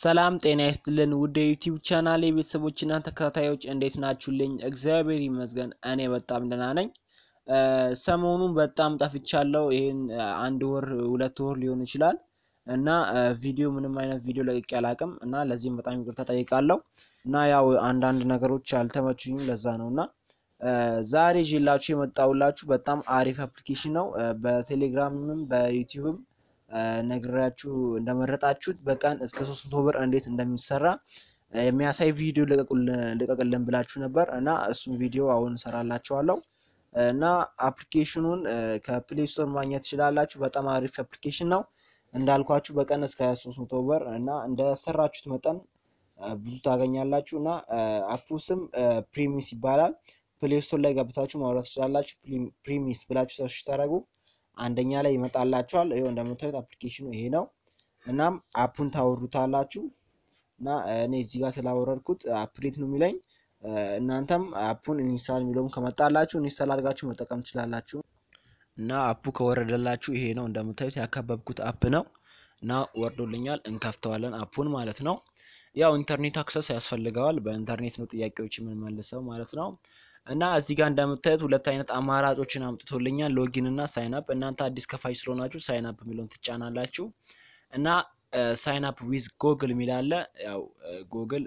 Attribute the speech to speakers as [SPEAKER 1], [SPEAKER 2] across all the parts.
[SPEAKER 1] ሰላም ጤና ይስጥልን ውድ የዩቲዩብ ቻናል የቤተሰቦችና ተከታታዮች እንዴት ናችሁልኝ? እግዚአብሔር ይመስገን እኔ በጣም ደህና ነኝ። ሰሞኑን በጣም ጠፍቻለሁ። ይህን አንድ ወር ሁለት ወር ሊሆን ይችላል እና ቪዲዮ ምንም አይነት ቪዲዮ ለቅቄ አላቅም እና ለዚህም በጣም ይቅርታ ጠይቃለሁ እና ያው አንዳንድ ነገሮች አልተመቹኝም ለዛ ነው እና ዛሬ ይዤላችሁ የመጣሁላችሁ በጣም አሪፍ አፕሊኬሽን ነው። በቴሌግራምም በዩቲዩብም ነግራችሁ እንደመረጣችሁት በቀን እስከ ሶስት መቶ ብር እንዴት እንደሚሰራ የሚያሳይ ቪዲዮ ልቀቅልን ብላችሁ ነበር እና እሱም ቪዲዮ አሁን እሰራላችኋለሁ እና አፕሊኬሽኑን ከፕሌይ ስቶር ማግኘት ትችላላችሁ። በጣም አሪፍ አፕሊኬሽን ነው እንዳልኳችሁ በቀን እስከ ሶስት መቶ ብር እና እንደሰራችሁት መጠን ብዙ ታገኛላችሁ እና አፑ ስም ፕሪሚስ ይባላል። ፕሌይ ስቶር ላይ ገብታችሁ ማውራት ትችላላችሁ። ፕሪሚስ ብላችሁ ሰርች ታደርጉ አንደኛ ላይ ይመጣላችኋል። ይኸው እንደምታዩት አፕሊኬሽኑ ይሄ ነው። እናም አፑን ታወሩታላችሁ እና እኔ እዚህ ጋር ስላወረድኩት አፕዴት ነው የሚለኝ። እናንተም አፑን ኢንስታል የሚለውም ከመጣላችሁ ኢንስታል አድርጋችሁ መጠቀም ትችላላችሁ። እና አፑ ከወረደላችሁ ይሄ ነው እንደምታዩት ያካበብኩት አፕ ነው እና ወርዶልኛል። እንከፍተዋለን አፑን ማለት ነው። ያው ኢንተርኔት አክሰስ ያስፈልገዋል። በኢንተርኔት ነው ጥያቄዎች የምንመልሰው ማለት ነው። እና እዚህ ጋር እንደምታዩት ሁለት አይነት አማራጮችን አምጥቶልኛል፣ ሎጊን እና ሳይን አፕ። እናንተ አዲስ ከፋች ስለሆናችሁ ሳይን አፕ የሚለውን ትጫናላችሁ እና ሳይን አፕ ዊዝ ጎግል የሚል አለ። ያው ጎግል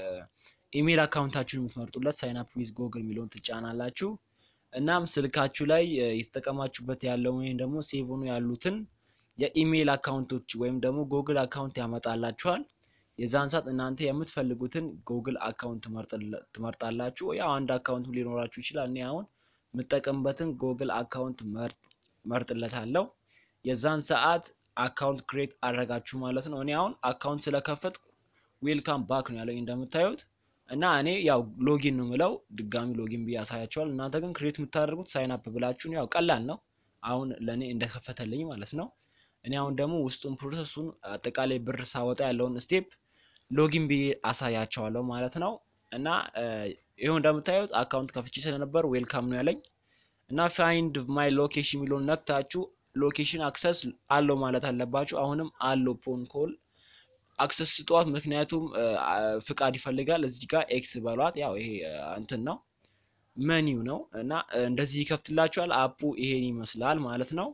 [SPEAKER 1] ኢሜል አካውንታችሁን የምትመርጡለት ሳይን አፕ ዊዝ ጎግል የሚለውን ትጫናላችሁ። እናም ስልካችሁ ላይ የተጠቀማችሁበት ያለው ወይም ደግሞ ሴቭ ሆኖ ያሉትን የኢሜል አካውንቶች ወይም ደግሞ ጎግል አካውንት ያመጣላችኋል። የዛን ሰዓት እናንተ የምትፈልጉትን ጉግል አካውንት ትመርጣላችሁ። ያው አንድ አካውንት ሊኖራችሁ ይችላል። እኔ አሁን የምጠቀምበትን ጉግል አካውንት መርጥለታለሁ። የዛን ሰዓት አካውንት ክሬት አድረጋችሁ ማለት ነው። እኔ አሁን አካውንት ስለከፈት ዌልካም ባክ ነው ያለኝ እንደምታዩት እና እኔ ያው ሎጊን ነው ምለው ድጋሚ ሎጊን ብዬ ያሳያቸዋል። እናንተ ግን ክሬት የምታደርጉት ሳይን አፕ ብላችሁን ያው ቀላል ነው። አሁን ለእኔ እንደከፈተልኝ ማለት ነው። እኔ አሁን ደግሞ ውስጡን ፕሮሰሱን አጠቃላይ ብር ሳወጣ ያለውን ስቴፕ ሎጊን ብዬ አሳያቸዋለሁ ማለት ነው። እና ይኸው እንደምታዩት አካውንት ከፍቼ ስለነበር ዌልካም ነው ያለኝ እና ፋይንድ ማይ ሎኬሽን የሚለውን ነክታችሁ ሎኬሽን አክሰስ አለው ማለት አለባችሁ። አሁንም አለው ፖን ኮል አክሰስ ስጧት፣ ምክንያቱም ፍቃድ ይፈልጋል። እዚህ ጋር ኤክስ በሏት። ያው ይሄ እንትን ነው መኒው ነው እና እንደዚህ ይከፍትላችኋል። አፑ ይሄን ይመስላል ማለት ነው።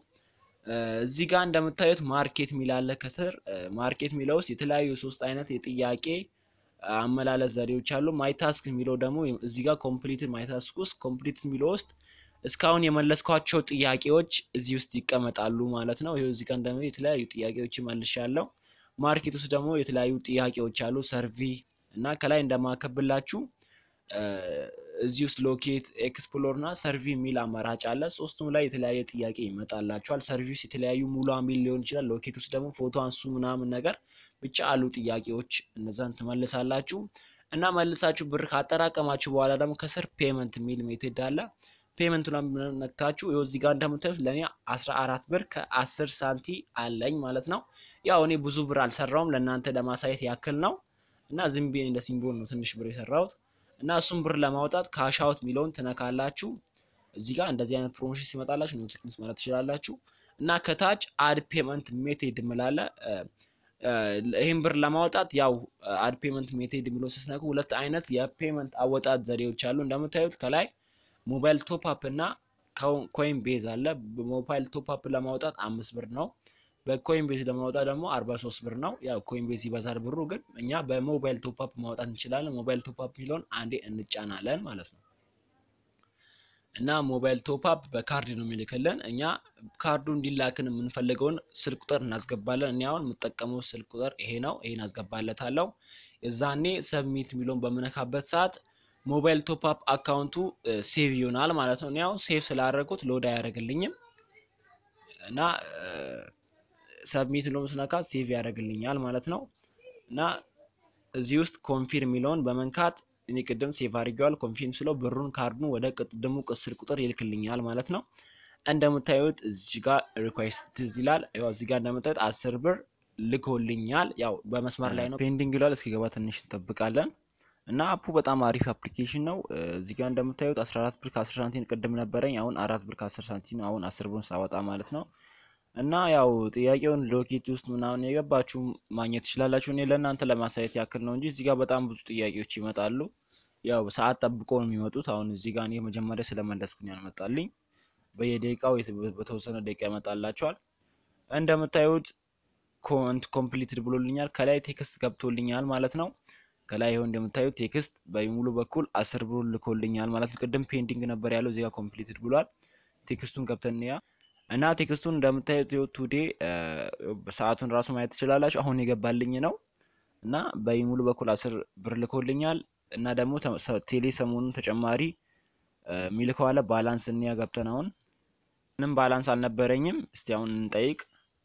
[SPEAKER 1] እዚህ ጋር እንደምታዩት ማርኬት ሚላለ ከስር ማርኬት ሚለው ውስጥ የተለያዩ ሶስት አይነት የጥያቄ አመላለስ ዘዴዎች አሉ። ማይታስክ የሚለው ደግሞ እዚህ ጋር ኮምፕሊት ማይታስክ ውስጥ ኮምፕሊት የሚለው ውስጥ እስካሁን የመለስኳቸው ጥያቄዎች እዚህ ውስጥ ይቀመጣሉ ማለት ነው። ይሄው እዚህ ጋር እንደምን የተለያዩ ጥያቄዎች መልሻለሁ። ማርኬት ውስጥ ደግሞ የተለያዩ ጥያቄዎች አሉ። ሰርቪ እና ከላይ እንደማከብላችሁ እዚህ ውስጥ ሎኬት ኤክስፕሎር እና ሰርቪ የሚል አማራጭ አለ። ሶስቱም ላይ የተለያየ ጥያቄ ይመጣላችኋል። ሰርቪስ የተለያዩ ሙሉ ሚል ሊሆን ይችላል። ሎኬት ውስጥ ደግሞ ፎቶ አንሱ ምናምን ነገር ብቻ አሉ ጥያቄዎች፣ እነዛን ትመልሳላችሁ እና መልሳችሁ ብር ካጠራቀማችሁ በኋላ ደግሞ ከስር ፔመንት የሚል ሜቴድ አለ። ፔመንቱ ነክታችሁ ይኸው እዚህ ጋር እንደምታዩት ለእኔ አስራ አራት ብር ከአስር ሳንቲ አለኝ ማለት ነው። ያው እኔ ብዙ ብር አልሰራውም ለእናንተ ለማሳየት ያክል ነው እና ዝም ብዬ እንደ ሲምቦል ነው ትንሽ ብር የሰራሁት እና እሱም ብር ለማውጣት ካሻውት የሚለውን ትነካላችሁ። እዚህ ጋር እንደዚህ አይነት ፕሮሞሽን ሲመጣላችሁ ኖቲፊኬሽን ማለት ትችላላችሁ። እና ከታች አድ ፔመንት ሜቴድ ምላለ ይህን ብር ለማውጣት ያው አድ ፔመንት ሜቴድ የሚለውን ስትነኩ ሁለት አይነት የፔመንት አወጣት ዘዴዎች አሉ። እንደምታዩት ከላይ ሞባይል ቶፕ አፕ እና ኮይን ቤዝ አለ። በሞባይል ቶፕ አፕ ለማውጣት አምስት ብር ነው። በኮይን ቤዝ ለማውጣት ደግሞ አርባ ሶስት ብር ነው። ያው ኮይን ቤዝ ይበዛል ብሩ፣ ግን እኛ በሞባይል ቶፕ አፕ ማውጣት እንችላለን። ሞባይል ቶፕ አፕ የሚለውን አንዴ እንጫናለን ማለት ነው። እና ሞባይል ቶፕ አፕ በካርድ ነው የሚልክልን። እኛ ካርዱ እንዲላክን የምንፈልገውን ስልክ ቁጥር እናስገባለን። እኔ አሁን የምጠቀመው ስልክ ቁጥር ይሄ ነው። ይሄን አስገባለታለሁ። የዛኔ ሰብሚት የሚለውን በምነካበት ሰዓት ሞባይል ቶፕ አፕ አካውንቱ ሴቭ ይሆናል ማለት ነው። እኔ አሁን ሴቭ ስላደረጉት ሎድ አያደርግልኝም እና ሰብሚት ብሎ ስነካ ሴቭ ያደርግልኛል ማለት ነው። እና እዚህ ውስጥ ኮንፊርም የሚለውን በመንካት እኔ ቅድም ሴቭ አድርጌዋል። ኮንፊርም ስለው ብሩን ካርዱን ወደ ቅድሙ ስልክ ቁጥር ይልክልኛል ማለት ነው። እንደምታዩት እዚህ ጋር ሪኳስት ይላል። ያው እዚህ ጋር እንደምታዩት አስር ብር ልኮልኛል። ያው በመስመር ላይ ነው ፔንዲንግ ይላል። እስኪገባ ትንሽ እንጠብቃለን። እና አፑ በጣም አሪፍ አፕሊኬሽን ነው። እዚህ ጋር እንደምታዩት 14 ብር ከ10 ሳንቲም ቅድም ነበረኝ። አሁን አራት ብር ከ10 ሳንቲም አሁን 10 ብር ሳወጣ ማለት ነው። እና ያው ጥያቄውን ዶኬት ውስጥ ምናምን የገባችሁ ማግኘት ትችላላችሁ። እኔ ለእናንተ ለማሳየት ያክል ነው እንጂ እዚህ ጋር በጣም ብዙ ጥያቄዎች ይመጣሉ። ያው ሰዓት ጠብቆ ነው የሚመጡት። አሁን እዚህ ጋር እኔ መጀመሪያ ስለመለስኩኝ ያልመጣልኝ በየደቂቃው በተወሰነ ደቂቃ ይመጣላቸዋል። እንደምታዩት ኮንት ኮምፕሊትድ ብሎልኛል። ከላይ ቴክስት ገብቶልኛል ማለት ነው። ከላይ ይኸው እንደምታዩት ቴክስት በሙሉ በኩል አስር ብሎ ልኮልኛል ማለት ነው። ቅድም ፔንዲንግ ነበር ያለው እዚህ ጋር ኮምፕሊትድ ብሏል። ቴክስቱን ገብተን ያ እና ቴክስቱን እንደምታዩት ቱዴ ሰዓቱን ራሱ ማየት ትችላላችሁ። አሁን የገባልኝ ነው እና በሙሉ በኩል አስር ብር ልኮልኛል እና ደግሞ ቴሌ ሰሞኑን ተጨማሪ የሚልከው አለ። ባላንስ እንያ ገብተን አሁን ምንም ባላንስ አልነበረኝም። እስቲ አሁን እንጠይቅ።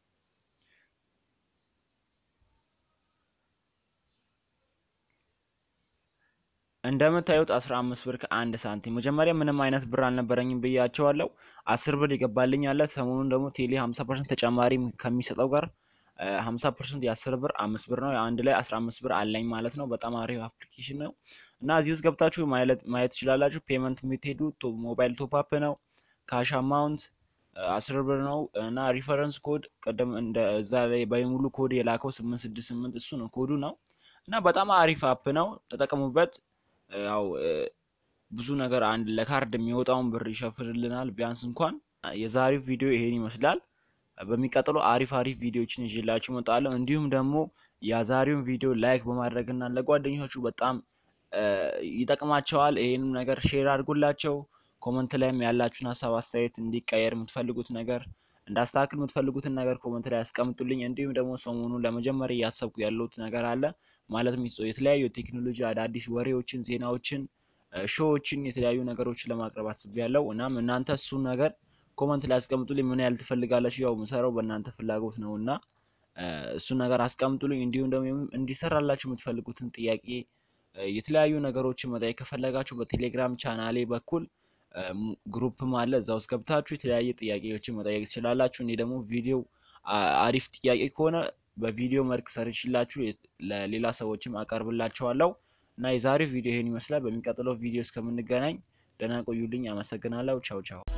[SPEAKER 1] እንደምታዩት አስራ አምስት ብር ከአንድ ሳንቲም መጀመሪያ ምንም አይነት ብር አልነበረኝም ብያቸዋለሁ። አስር ብር ይገባልኝ አለ። ሰሞኑን ደግሞ ቴሌ ሀምሳ ፐርሰንት ተጨማሪ ከሚሰጠው ጋር ሀምሳ ፐርሰንት የአስር ብር አምስት ብር ነው። አንድ ላይ አስራ አምስት ብር አለኝ ማለት ነው። በጣም አሪፍ አፕሊኬሽን ነው እና እዚህ ውስጥ ገብታችሁ ማየት ትችላላችሁ። ፔመንት የምትሄዱ ሞባይል ቶፕ ነው። ካሽ አማውንት አስር ብር ነው እና ሪፈረንስ ኮድ ቅድም እንደ እዛ ላይ በሙሉ ኮድ የላከው ስምንት ስድስት ስምንት እሱ ነው ኮዱ ነው እና በጣም አሪፍ አፕ ነው። ተጠቀሙበት። ያው ብዙ ነገር አንድ ለካርድ የሚወጣውን ብር ይሸፍንልናል ቢያንስ እንኳን። የዛሬው ቪዲዮ ይሄን ይመስላል። በሚቀጥለው አሪፍ አሪፍ ቪዲዮዎችን ይዤላችሁ እመጣለሁ። እንዲሁም ደግሞ የዛሬውን ቪዲዮ ላይክ በማድረግና ለጓደኞቻችሁ በጣም ይጠቅማቸዋል። ይሄንም ነገር ሼር አድርጉላቸው። ኮመንት ላይም ያላችሁን ሀሳብ አስተያየት፣ እንዲቀየር የምትፈልጉት ነገር እንዳስተካክል የምትፈልጉትን ነገር ኮመንት ላይ ያስቀምጡልኝ። እንዲሁም ደግሞ ሰሞኑን ለመጀመሪያ እያሰብኩ ያለሁት ነገር አለ ማለትም የተለያዩ ቴክኖሎጂ አዳዲስ ወሬዎችን፣ ዜናዎችን፣ ሾዎችን የተለያዩ ነገሮችን ለማቅረብ አስቤያለሁ። እናም እናንተ እሱን ነገር ኮመንት ላይ አስቀምጡልኝ። ምን ያህል ትፈልጋላችሁ? ያው ምሰራው በእናንተ ፍላጎት ነው እና እሱን ነገር አስቀምጡልኝ። እንዲሁም ደግሞ እንዲሰራላችሁ የምትፈልጉትን ጥያቄ፣ የተለያዩ ነገሮችን መጠየቅ ከፈለጋችሁ በቴሌግራም ቻናሌ በኩል ግሩፕም አለ። እዛ ውስጥ ገብታችሁ የተለያየ ጥያቄዎችን መጠየቅ ትችላላችሁ። እኔ ደግሞ ቪዲዮ አሪፍ ጥያቄ ከሆነ በቪዲዮ መልክ ሰርችላችሁ ለሌላ ሰዎችም አቀርብላችኋለሁ እና የዛሬው ቪዲዮ ይሄን ይመስላል። በሚቀጥለው ቪዲዮ እስከምንገናኝ ደህና ቆዩልኝ። አመሰግናለሁ። ቻው ቻው።